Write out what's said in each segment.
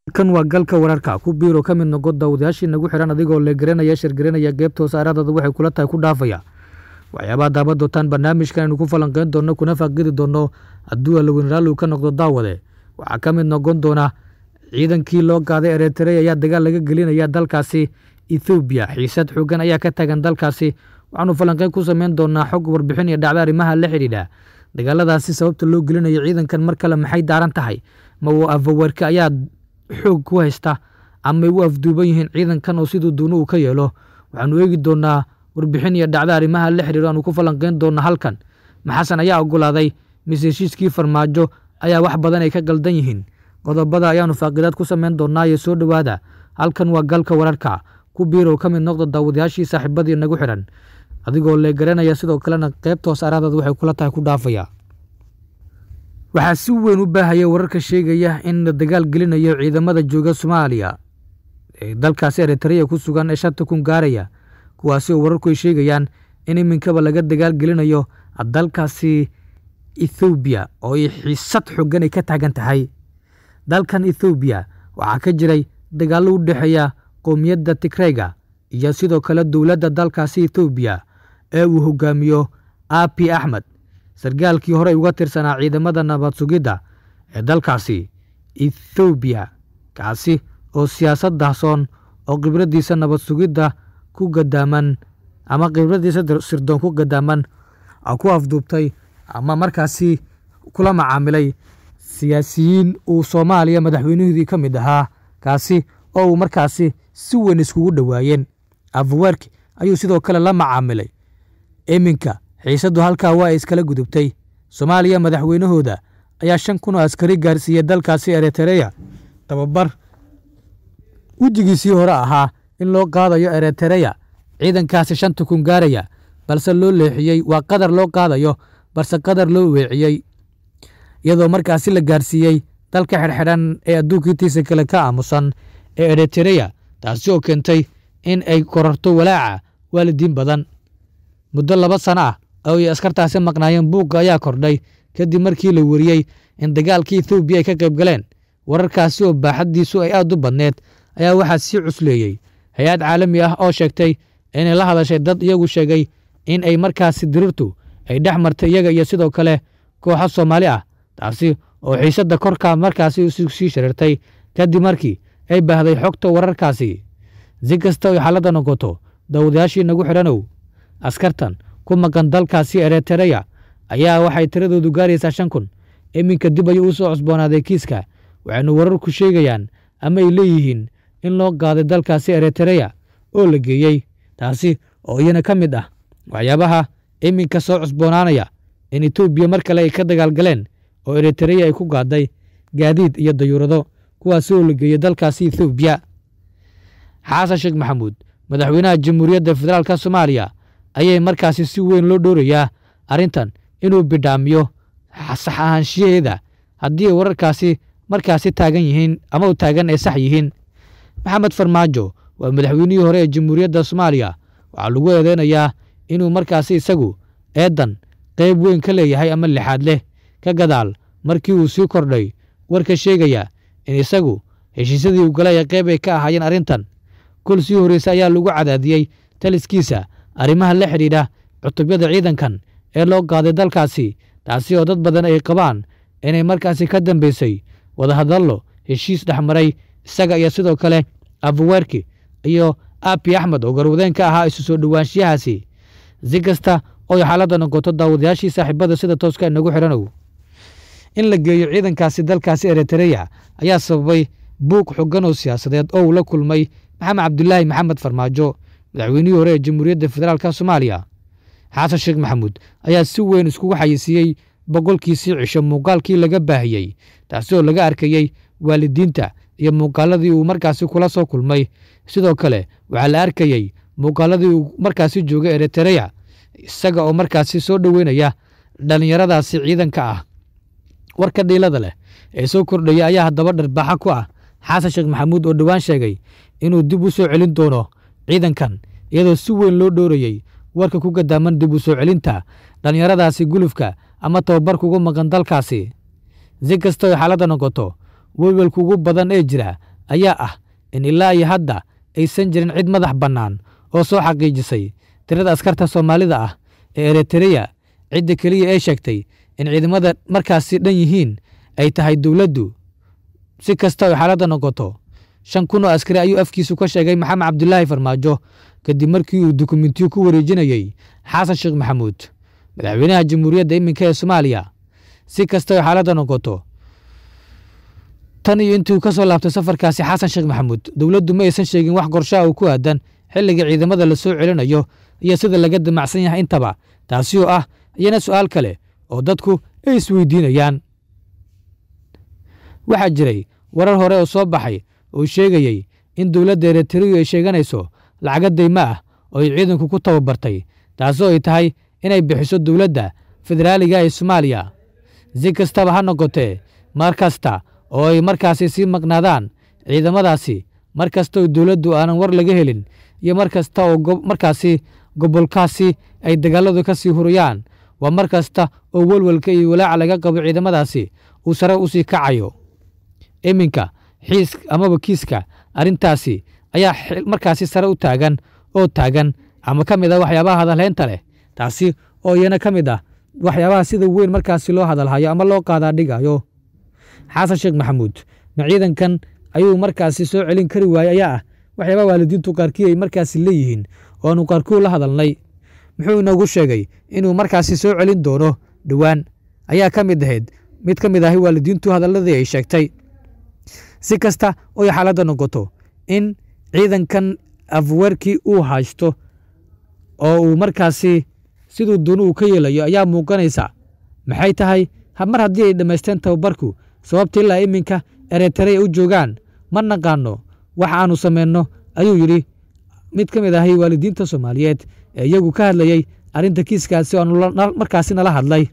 kan waa galka wararka ku biiro ka mid noqo daawadayaashii nagu xihan adigoo le garanaya shirgaranaya geebta wasaaradaada waxay kula tahay ku dhaafaya waxyaabaha daaban doontaan barnaamijkan aynu ku falanqeyn doonno kuna faaqidi doonno hadduu alaweyn raalli ka noqdo daawade waxaa ka mid noqon doona ciidankii loo qaaday ereterey ayaa dagaal laga gelinaya dalkaasi ethoobiya xiisad xoogan ayaa ka tagan dalkaasi waxaanu falanqeyn ku sameyn doonaa xog warbixin iyo dhacda arrimaha la xidhiidha dagaaladaasi sababta loo gelinayo ciidankan mar kale maxay daaran tahay ma uu afaweerka ayaa xoog ku haysta amay u afduuban yihiin ciidankan oo siduu duunu uu ka yeelo waxaanu eegi doonaa warbixin iyo dhacda arrimaha la xidhiidho aanu ku falanqeyn doona halkan maxasan ayaa ogolaaday mise heshiiskii farmaajo ayaa wax badan ay ka galdan yihiin qodobada ayaanu faaqidaad ku sameyn doonaa iyo soo dhowaada halkan waa galka wararka ku biirow ka mid noqda daawadayaashii saaxiibadii nagu xidhan adigoo lee garanaya sidoo kalena qaybta hosaaraadaad waxay kula tahay ku dhaafaya waxaa si weyn u baahaya wararka sheegaya in la dagaal gelinayo ciidamada jooga soomaaliya ee dalkaasi eritreya ku sugan ee shanta kun gaaraya kuwaasi oo wararku ay sheegayaan in iminkaba laga dagaal gelinayo dalkaasi ethoobiya oo ay xiisad xoogan ay ka taagan tahay dalkan ethoobiya waxaa ka jiray dagaallo u dhexeeya qowmiyadda tigreyga iyo sidoo kale dowladda dalkaasi ethoobiya ee uu hogaamiyo abi axmed sargaalkii horey uga tirsanaa ciidamada nabad sugidda ee dalkaasi ethoobiya kaasi oo siyaasad dahsoon oo khibraddiisa nabad sugidda ku gadaaman ama khibraddiisa sirdoon ku gadaaman ku afduubtay ama markaasi kula macaamilay siyaasiyiin uu soomaaliya madaxweynahoodii ka mid ahaa kaasi oo uu markaasi si weyn iskugu dhowaayeen afaweerki ayuu sidoo kale la macaamilay iminka xiisaddu halkaa waa ay iskala gudubtay soomaaliya madaxweynahooda ayaa shan kun oo askari gaarsiiyey dalkaasi eritereya tababar wejigiisii hore ahaa in loo qaadayo eritereya ciidankaasi shanta kun gaaraya balse loo leexiyey waa qadar loo qaadayo balse qadar loo weeciyey iyadoo markaasi la gaarsiiyey dalka xidhxidhan ee adduunkiitiisa kale ka aamusan ee eritereya taasi oo keentay in ay korarto walaaca waalidiin badan muddo laba sano ah oo ay askartaasi maqnaayeen buugga ayaa kordhay kadib markii la weriyey in dagaalkii ethoobiya ay ka qayb galeen wararkaasi oo baaxaddiisu ay aad u badneed ayaa waxaa sii cusleeyey hay-ad caalami ah oo sheegtay inay la hadashay dad iyagu sheegay in ay markaasi dirirtu ay dhex martay iyaga iyo sidoo kale kooxo soomaali ah taasi oo xiisadda korkaa markaasi sii shariirtay kadib markii ay baahday xogta wararkaasi si kasta oy xaaladda noqoto daawadayaashii nagu xidhanow askartan ku maqan dalkaasi eritereya ayaa waxay tiradoodu gaaraysaa shan kun iminka dib ayuu u soo cusboonaaday kiiska waxaynu wararku sheegayaan ama ay leeyihiin in loo qaaday dalkaasi eritereya oo la geeyey taasi oo iyana ka mid ah waxyaabaha iminka soo cusboonaanaya in etoobiya mar kale ay ka dagaalgaleen oo eritereya ay ku qaaday gaadiid iyo dayuurado kuwaasi oo la geeyey dalkaasi ethoobiya xasan sheekh maxamuud madaxweynaha jamhuuriyadda federaalka soomaaliya ayay markaasi si weyn loo dhowrayaa arrintan inuu bidhaamiyo sax ahaanshiyaheeda haddii ay wararkaasi markaasi taagan yihiin ama u taagan ay sax yihiin maxamed farmaajo waa madaxweynihii hore ee jamhuuriyadda soomaaliya waxaa lagu eedeynayaa inuu markaasi isagu eedan qayb weyn ka leeyahay ama lixaad leh ka gadaal markii uu sii kordhay warka sheegaya in isagu heshiisyadii uu galay ee qayb ay ka ahaayeen arrintan kol sii horreysa ayaa lagu cadaadiyey taliskiisa arrimaha la xidhiidha cutubyada ciidankan ee loo qaaday dalkaasi taasi oo dad badan ay qabaan inay markaasi ka dambaysay wadahadallo heshiis dhexmaray isaga iyo sidoo kale afaweerki iyo abi axmed oo garwadeen ka ahaa isu soo dhowaanshiyahaasi si kasta oy xaaladda noqoto daawadayaashii saaxiibada sida tooska inagu xidhanow in la geeyo ciidankaasi dalkaasi eritereya ayaa sababay buuq xogan oo siyaasadeed oo uu la kulmay maxamed cabdulaahi maxamed farmaajo madaxweynihii hore ee jamhuuriyadda federaalk soomaaliya xasan sheekh maxamuud ayaa si weyn iskugu xayisiiyey boqolkiisii cisho muuqaalkii laga baahiyey taasi oo laga arkayey waalidiinta iyo muuqaaladii uu markaasi kula soo kulmay sidoo kale waxaa la arkayey muuqaaladii uu markaasi joogay eritereya isaga oo markaasi soo dhoweynaya dhallinyaradaasi ciidanka ah warka dhiilada leh ee soo kordhaya ayaa haddaba dharbaaxa ku ah xasan sheekh maxamuud oo dhowaan sheegay inuu dib u soo celin doono ciidankan iyadoo si weyn loo dhoorayey warka ku gadaaman dib u soo celinta dhallinyaradaasi gulufka ama tababarka ugu maqan dalkaasi si kastoo ay xaaladda noqoto welwelka ugu badan ee jira ayaa ah in ilaa iyo hadda aysan jirin cid madax bannaan oo soo xaqiijisay tirada askarta soomaalida ah ee eritreya cidda keliya ee sheegtay in ciidamada markaasi dhan yihiin ay tahay dowladdu si kasta oo xaaladda noqoto shan kun oo askari ayuu afkiisu ka sheegay maxamed cabdulaahi farmaajo kadib markii uu dukumentiyo ku wareejinayey xasan sheekh maxamuud madaxweynaha jamhuuriyadda iminka ee soomaaliya si kasta oo xaaladda noqoto tan iyo intuu ka soo laabtay safarkaasi xasan sheekh maxamuud dowladdu ma aysan sheegin wax qorshaha uu ku aadan xilliga ciidamada la soo celinayo iyo sida laga damacsan yahay intaba taasi oo ah iyana su'aal kale oo dadku ay isweydiinayaan waxaa jiray warar hore oo soo baxay oo sheegayey in dowladda eritreyu ay sheeganayso lacaga daymo ah oo ay ciidanku ku tababartay taasoo ay tahay inay bixiso dowladda federaaliga ee soomaaliya si kastaba ha noqotee mar kasta oo ay markaasi sii maqnaadaan ciidamadaasi mar kasta oo dowladdu aanan war laga helin iyo mar kasta oo markaasi gobolkaasi ay dagaaladu ka sii hurayaan waa mar kasta oo welwelka iyo walaaca laga qabo ciidamadaasi uu sare u sii kacayo iminka xiis amaba kiiska arrintaasi ayaa markaasi sare u taagan oo taagan ama ka mid ah waxyaabaha hadalhaynta leh taasi oo iyana ka mid ah waxyaabaha sida weyn markaasi loo hadalhayo ama loo qaadaa dhigayo xasan sheekh maxamuud ma ciidankan ayuu markaasi soo celin kari waayey ayaa ah waxyaabaha waalidiintu qaarkii ay markaasi leeyihiin oo aanu qaarkuu la hadalnay muxuu inoogu sheegay inuu markaasi soo celin doono dhowaan ayaa ka mid ahayd mid ka mid ahi waalidiintu hadalladii ay sheegtay si kasta oy xaaladda noqoto in ciidankan afweerkii uu haysto oo uu markaasi siduu doonu uu ka yeelayo ayaa muuqanaysa maxay tahay mar haddii ay dhammaysteen tababarku sababta ilaa iminka eritrea u joogaan ma naqaano wax aanu samayno ayuu yidhi mid ka mid ahay waalidiinta soomaaliyeed ee iyagu ka hadlayey arrinta kiiskaasi oo markaasi nala hadlay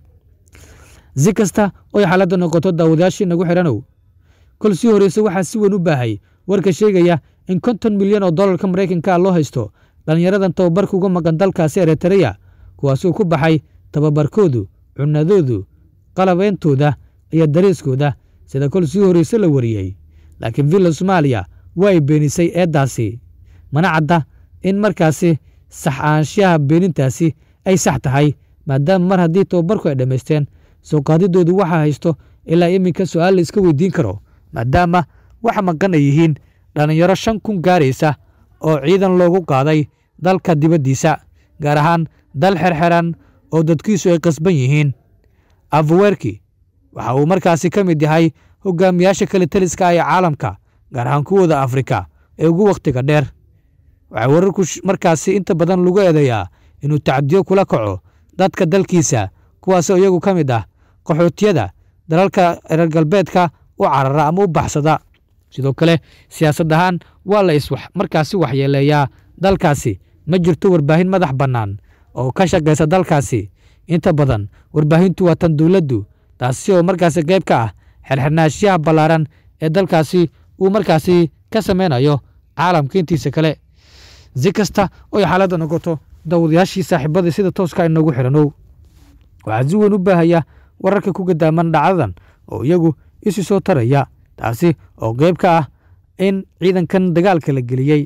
si kasta oy xaaladda noqoto daawadayaashii nagu xidhanow kol sii horreyse waxaa si weyn u baahay warka sheegaya in konton milyan oo dollarka maraykanka loo haysto dhallinyaradan tababarka uga maqan dalkaasi eritreya kuwaasuu ku baxay tababarkoodu cunadoodu qalabeyntooda iyo dariiskooda sida kol sii horreyse la wariyey laakiin villa soomaaliya waa ay beenisay eeddaasi mana cadda in markaasi sax aanshaha beenintaasi ay sax tahay maadaama mar haddii tababarku ay dhammaysteen soo qaadidoodu waxaa haysto ilaa iminka su'aal la iska weydiin karo maadaama waxa maqan ay yihiin dhallinyaro shan kun gaaraysa oo ciidan loogu qaaday dalka dibaddiisa gaar ahaan dal xerxeran oo dadkiisu ay qasban yihiin afweerki waxa uu markaasi ka mid yahay hogaamiyaasha kale taliska ah ee caalamka gaar ahaan kuwooda afrika ee ugu wakhtiga dheer waxaa wararku markaasi inta badan lagu eedeeyaa inuu tacadiyo kula kaco dadka dalkiisa kuwaasoo iyagu ka mid ah qaxootiyada dalalka reer galbeedka u carara ama u baxsada sidoo kale siyaasad ahaan waa la is markaasi waxyeeleeyaa dalkaasi ma jirto warbaahin madax bannaan oo ka shaqaysa dalkaasi inta badan warbaahintu waa tan dowladdu taasi oo markaasi qayb ka ah xerxirnaashiyaha ballaaran ee dalkaasi uu markaasi ka samaynayo caalamka intiisa kale si kasta oy xaaladda noqoto dawadayaashii saaxiibadii sida tooska inoogu xidhanow waxaa si weyn u baahaya wararka ku gadaaman dhacdadan oo iyagu isu soo taraya taasi oo qayb ka ah in ciidankan dagaalka la geliyey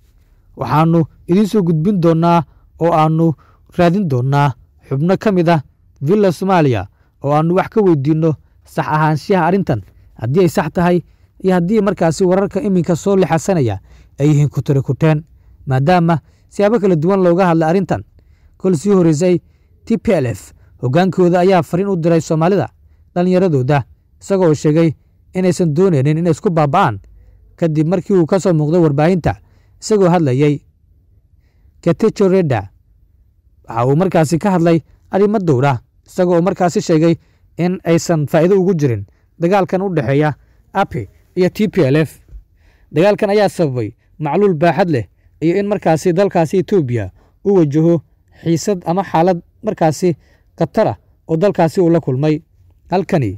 waxaannu idiin soo gudbin doonnaa oo aannu raadin doonnaa xubno ka mid ah villa soomaaliya oo aannu wax ka weydiinno sax ahaanshaha arrintan haddii ay sax tahay iyo haddii markaasi wararka iminka soo lixasanaya ay yihiin kutiri kuteen maadaama siyaabo kala duwan looga hadlay arrintan kol sii horreysay t p l f hoggaankooda ayaa fariin u diray soomaalida dhallinyaradooda isagoo sheegay inaysan doonaynin inay isku baaba'aan kadib markii uu ka soo muuqday warbaahinta isagoo hadlayey katejo reda waxa uu markaasi ka hadlay arrimo dowra isagoo markaasi sheegay in aysan faa'iido ugu jirin dagaalkan u dhexeeya api iyo t p l f dagaalkan ayaa sababay macluul baaxad leh iyo in markaasi dalkaasi etoobiya u wajaho xiisad ama xaalad markaasi khatar ah oo dalkaasi uu la kulmay halkani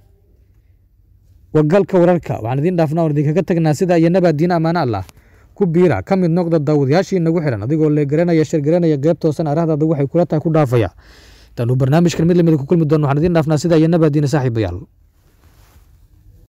waa galka wararka waxaan idiin dhaafnaa oon idinkaga tagnaa sida iyo nabaadiina ammaano allah ku biira ka mid noqda daawadayaashii nagu xihan adigoo leegaranaya shirgaranaya qeybtoosan arahdaada waxay kula tahay ku dhaafaya taanu barnaamijkan mid lamida ku kulmi doon waxaan idiin dhaafnaa sida iyo nabaadiina saaxiibayaal